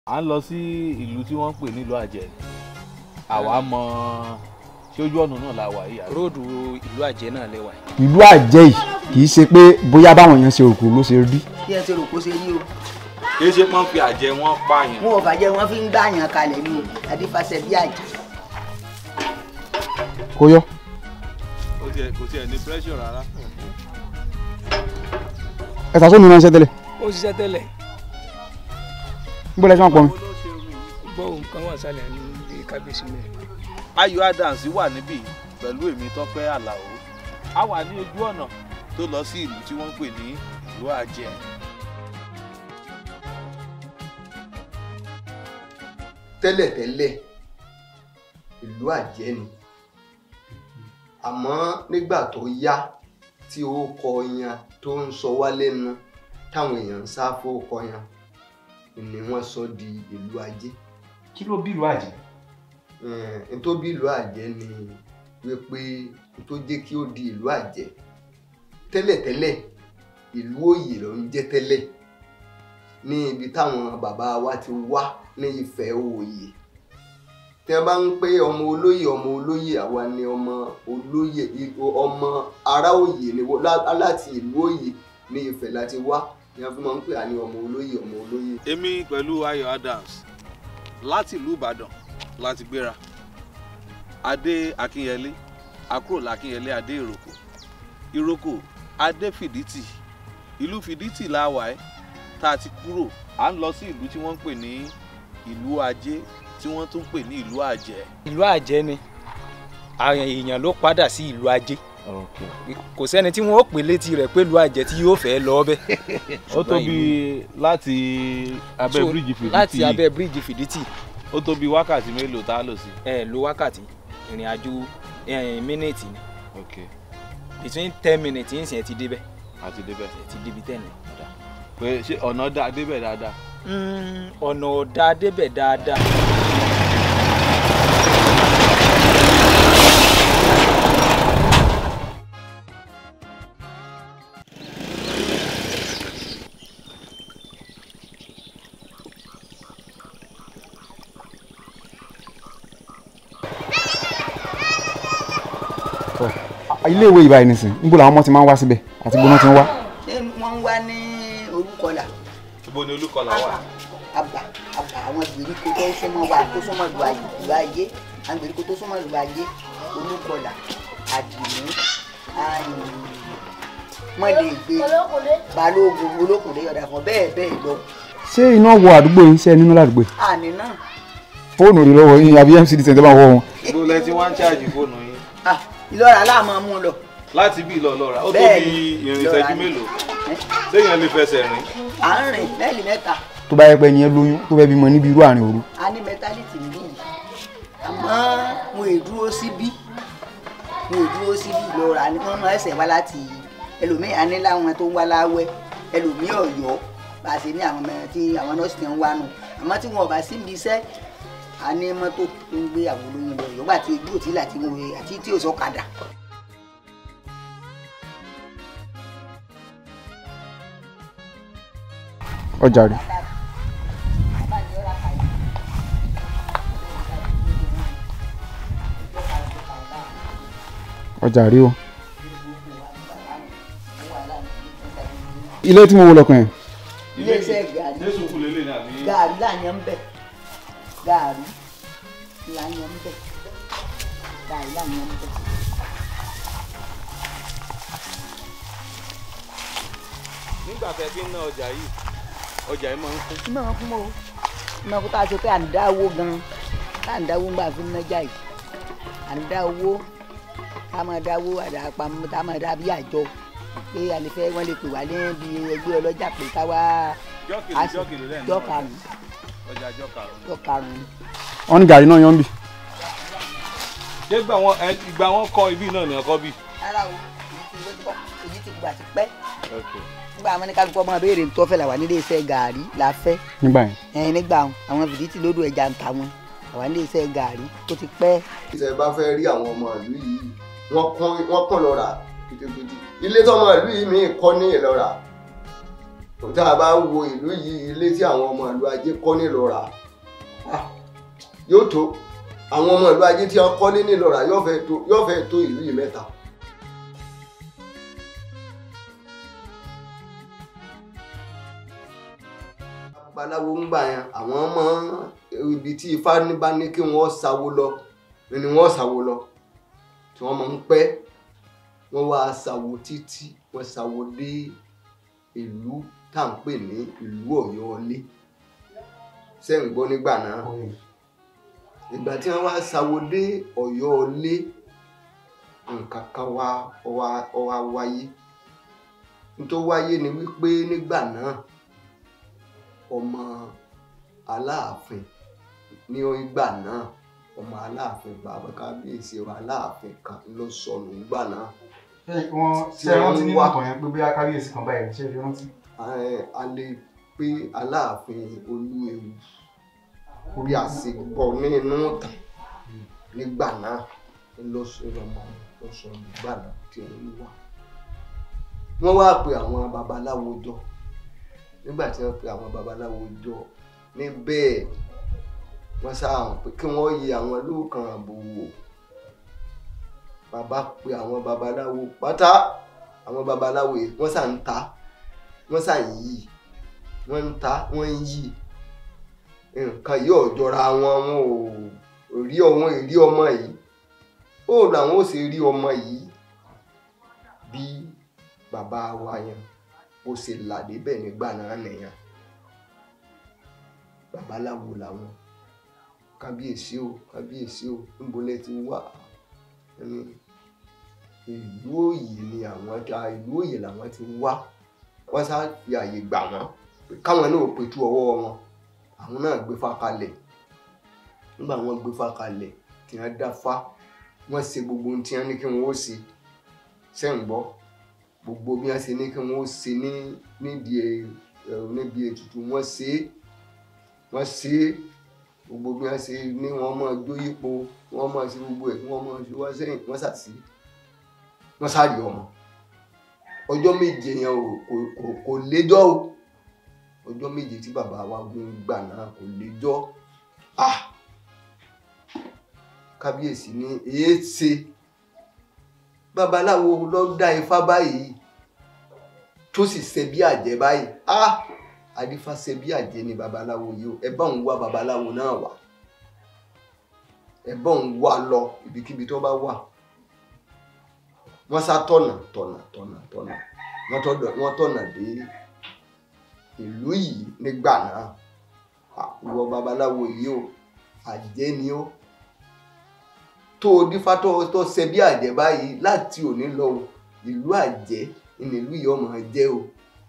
à ń lọ sí ìlú tí wọ́n ń pè nílùú àjẹ́ àwa mọ ṣé ojú ọ̀nà náà la wà yìí àbí? róòdù ìlú àjẹ́ náà lẹ́wà yìí. ìlú àjẹ́ yìí kì í ṣe pé bóyá báwọn èèyàn ṣe òkú ló ṣe rí bí ẹ ti rò kó ṣe rí o kì í ṣe pọ́n fi àjẹ́ wọn pààyàn. wọn ò bàjẹ́ wọn fi ń gbàyàn kalẹ̀ ní o àdífàṣẹ bí àjẹ́ kó yọ. kò tiẹ̀ kò tiẹ̀ ní pressure rárá. ẹ ta sómi ránṣẹ́ tẹ́lẹ̀ ó ṣiṣẹ́ tẹ́lẹ̀ níbo lẹ ṣe wọn pọ̀ mi. gbọ́ nǹkan wà sálẹ̀ ní ilé kábíyèsí mẹ́rin. ayọ̀ adams wà níbí pẹ̀lú èmi tọ́pẹ́ àlàó a wà ní ojú ọ̀nà tó lọ sí ìlú tí wọ́n ń pè ní ìlú àjẹ́. tẹ́lẹ̀tẹ́lẹ̀ ìlú àjẹ́ ni àmọ́ nígbà tó yá tí ó kọ yan tó ń sọ wá lẹ́nu táwọn èèyàn ń sá fókọ yan ni wọ́n sọ di ìlú ajé kí ló bí ìlú àjẹ́. n tó bí ìlú àjẹ́ ni wípé n tó jẹ́ kí ó di ìlú àjẹ́ tẹ́lẹ̀tẹ́lẹ̀ ìlú òyè ló ń jẹ́ tẹ́lẹ̀ ní ibi táwọn bàbá wa ti wá ní Ifẹ̀ òye tẹ bá ń pé ọmọ olóyè ọmọ olóyè àwa ni ọmọ olóyè i- ọmọ ará òye ni wọ́n- lá- láti ìlú òye ní Ifẹ̀ láti wá ni a fi máa ń pè á ní ọmọ olóyè ọmọ olóyè. èmi pẹ̀lú ayọ̀ adams láti ìlú ìbàdàn láti gbéra adé akínyẹlé àkúrò lákínyẹlé adé ìrókò ìrókò adé fìdítì ìlú fìdítì la wà ẹ́ tá a ti kúrò à ń lọ sí ìlú tí wọ́n ń pè ní ìlú ajé tí wọ́n tún ń pè ní ìlú àjẹ́. ìlú àjẹ́ ni àwọn èèyàn ló padà sí ìlú ajé kò sẹ́ni tí wọ́n ó pè létí rẹ̀ pé ìlú àjẹ́ tí yóò fẹ́ lọ bẹ́. ó tó bí láti abẹ́ So, bíríìjì fìdítì láti yìí abẹ́ bíríìjì fìdítì ó tó bí wákàtí mélòó tá a lò sí. ẹ lo wákàtí ìrìn àjò ẹ, mínítì ni ok between ten minutes yìí sì ẹ ti débẹ̀ àti débẹ̀. ẹ ti débi ten ni. pé ṣé ọ̀nà dá débẹ̀ dáadáa. Mm, ọ̀nà ọ̀dà débẹ̀ dáadáa. ilé ìwé ìbáyìí nìsín níbo làwọn ọmọ ti máa ń wá síbẹ̀ àti gbóná ti ń wá. ṣé wọ́n ń wá ní orúkọlà ibo ni olúkọlà wà. àbà àbà àwọn gbèríko tó súnmọ́ wa tó súnmọ́ ìlú ayé ìlú ayé àwọn gbèríko tó súnmọ́ ìlú ayé olúkọlà àdìmú mọ̀lẹ́gbẹ́ balógun olókùnrin yọ̀dà fún bẹ́ẹ̀ bẹ́ẹ̀ lọ ṣé iná wọ àdúgbò yín ṣe nínú ládùúgbò yìí àní náà fóònù rí lọ́wọ́ yín àbí mcd tẹ̀ tẹ́ bá wọ́ wọn. ibo lẹ ti wá ń ṣáàjì fóònù yín. ah, ìlọ́ra aláàmọ́ mú lọ láti bí ìlọ lọ́ra ó tó Bẹ́ẹ̀ni, bí ìrìn lọ́ra ìṣẹ́jú ni. mélòó séèyàn lè fẹsẹ̀ rìn. à ń rìn mẹ́lì mẹ́ta tó bá yẹ pé ẹni yẹn lóyún tó fẹ́ bímọ níbi irú àárín òru a ní mẹtálítì níbí yìí àmọ́ mo è dúró síbí mo è dúró síbí ìlọ́ra ni wọ́n máa ẹsẹ̀ wá láti ẹlòmíì á ní láwọn tó ń wá láwẹ́ ẹlòmíì ọ̀yọ́ bá a ṣe ní àwọn ọmọ tí àwọn nọ́ọ̀sì ti ń wá nù àmọ́ tí wọn ò bá sí ibi iṣẹ́ a ní mọ́tò tó ń gbé àwọn olóyún lọ yọ̀gbà tí ojú òtí láti wọ àti tí ò sọ́kadà. ọjà rẹ̀ ọjà rí o. ilé tí mo wò lọkàn yẹn iléeṣẹ́ gàrí jésù kù lélẹ̀ ní àbí. gàrí láyàn ń bẹ̀ gàrí láyàn ń bẹ̀ gàrí láyàn ń bẹ̀. nígbà tẹ fi ń ná ọjà yìí ọjà yìí máa ń kún. máa fún mọ́ o máa kó tá a ṣe pé à ń dá owó gan tá à ń dá owó ń gbà fi ń nájà yìí à ń dá owó tá a máa dá owó àdàpamọ́ tá a máa dá bí àjọ pé àlefẹ́ wọ́n lè pè wá ní bí ẹgbẹ́ ọlọ́jà pé ká wá jọ́kìlì a sì jọ́kìlì lẹ́nu jọ́ karùn-ún ọjà jọ́ karùn-ún. jọ́ karùn-ún. wọn ní gàrí náà yan bì. ṣé ìgbà wọn ẹ ìgbà wọn kọ ibi náà ní ọkọ bí. rárá o èyí ti gbọ́ èyí ti gbà ti pẹ́ nígbà àwọn ní kálukú ọmọ béèrè tó fẹ́ là wà nílé iṣẹ́ gàrí la fẹ́ nígbà yẹn ẹ̀yìn nígbà àwọn fìdítì lódò ẹja ń ta wọn àwa nílé iṣẹ́ gàrí tó ti pẹ́ ìṣẹ̀ bá fẹ́ rí àwọn ọmọ ìlú yìí wọ́n kún wọ́n kún lọ́ra kìtìkìtì ilé tọ́mọ ìlú yìí mi kọ́ ní ìlọ́ra tá a bá ń wo ìlú yìí ilé tí àwọn ọmọ ìlú ajé kọ́ nílọ́ra ah, yóò tó àwọn ọmọ ìlú ajé tí wọ́n kọ́ ní nílọ́ra yóò fẹ́ tó yóò fẹ́ tó ìlú yìí mẹ́ta. babaláwo ń gbà yẹn àwọn ọmọ ibi tí ifá ní bá ní kí wọ́n sáwó lọ ni wọ́n sáwó lọ tí wọ́n máa ń pẹ́ wọ́n wá sáwó títí wọ́n sáwó dé ìlú tá à ń pè ní ìlú ọ̀yọ́lé ṣé ń gbọ́ nígbà náà ìgbà tí wọ́n wá sáwó dé ọ̀yọ́lé nǹkan kan wá ọwá ọwá wáyé nítorí wáyé ni wípé nígbà náà ọmọ aláàfin ní ìgbà náà ọmọ aláàfin bàbá kábíyèsí ọmọ aláàfin kan ló sọnù nígbà náà wọ́n ṣe rántí nínú ọkàn yẹn pé bí kábíyèsí kan báyìí ṣe fi rántí. Eh, a lè pé aláàfin olúewu bí a ṣe gbọ́ nínú ìtàn nígbà náà ló sọ ọmọ ló sọ nígbà náà tí wọ́n wà. wọ́n wá pe àwọn babaláwo jọ nígbà tí wọ́n pe àwọn babaláwo jọ níbẹ̀ wọ́n sáà pé kí wọ́n yẹ àwọn lóòkan àbò wò bàbá pe àwọn babaláwo pátá àwọn babaláwo yìí wọ́n sà ń ta wọ́n sà ń yí wọ́n ń ta wọ́n ń yí nǹkan yìí ò jọra wọn wọn ò rí ọmọ ìrí ọmọ yìí ó làwọn ò sì rí ọmọ yìí bí bàbá wa yẹn ó ṣe là débẹ̀ nígbà náà nìyẹn babaláwo làwọn kábíyèsí o kábíyèsí o níbo lẹ ti wá ẹni ìlú òyì ni àwọn ta ìlú òyì làwọn ti wá wọ́n sá fi àyè gbà wọ́n pé káwọn náà pẹ̀tù ọwọ́ wọn àwọn náà gbé fá kalẹ̀ nígbà wọ́n gbé fá kalẹ̀ tí wọ́n dá fá wọ́n ṣe gbogbo ohun tí wọ́n ní kí wọ́n ó ṣe ṣe ń gbọ́ gbogbo bí wọ́n ṣe ní kí wọ́n ó ṣe ní nídìí ẹ níbi ètùtù wọ́n ṣe é wọ́n ṣe é gbogbo bí wọ́n ṣe ní wọ́n máa jó yípo wọ́n máa ṣe gbogbo ẹ̀ wọ́n máa ṣe wọ́n sẹ́yìn wọ́n ṣàṣì wọ́n ṣàrí ọmọ ọjọ́ méje yẹn ò kò kò kò léjọ́ o ọjọ́ méje tí bàbá wa gún gbà náà kò léjọ́ ah kábíyèsí ní èé ṣe babaláwo ló dá ifá báyìí tó sì ṣe bí àjẹ́ báyìí ah adífá ṣe bí àjẹ́ ni babaláwo yìí o ẹ bá òun wá babaláwo náà wá ẹ bá òun wá lọ ibikíbi tó bá wà wọ́n sá tọ̀nà tọ̀nà tọ̀nà tọ̀nà wọ́n tọ̀dọ̀- wọ́n tọ̀nà dé ìlú yìí nígbà náà ìwọ babaláwo yìí o àjẹ́ ni ó tó o dífá tó tó ṣe bí àjẹ́ báyìí láti òní lọ o ìlú àjẹ́ ni ìlú yìí ọmọ jẹ́ o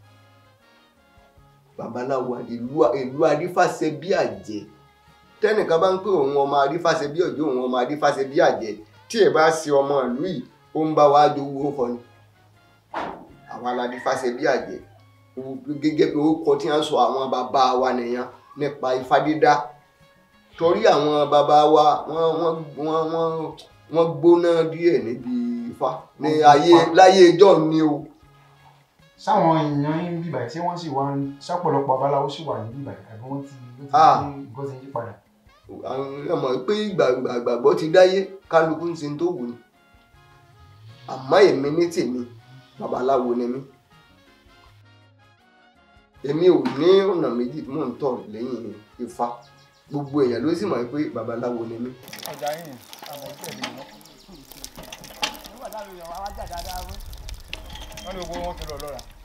babaláwo ìlú ìlú adífàṣẹ bí àjẹ́ tẹnìkan bá ń pè òun ọmọ adífàṣẹ bí ọjọ́ òun ọmọ adífàṣẹ bí àjẹ́ tí ẹ bá ṣe ọmọ ìlú yìí ó ń bá wa jowó fọ ni àwọn aládífàṣẹ bí àjẹ́ o- gẹ́gẹ́ bí orúkọ tí wọ́n sọ àwọn bàbá wa nìyẹn nípa ifá dídá torí àwọn bàbá wa wọ́n wọ́n wọ́n wọ́n wọ́n gbóná díẹ̀ níbi ifá ní ayé láyé ìjọ ni o. sáwọn èèyàn ń bíbà tí wọ́n sì wá ń sápọ̀lọpọ̀ babaláwo sì wà ní bíbà àbí wọ́n ti ó ti Ah. ní nǹkan ti yí padà. àwọn èèyàn mọ̀ pé ìgbà- ìgbàgbọ́ ti dáyé kálukú ń ṣe tó wù ní àmọ́ èmi ní tèmi babaláwo ni mí èmi ò ní ọ̀nà méjì tí mò ń tọ̀ lẹ́yìn ifá gbogbo èèyàn ló sì mọ̀ pé babaláwo ni mí. ọjà yìí àmọ́ tẹ̀lé wọn. wọ́n ní gbogbo wọn fi lọ lọ́ra.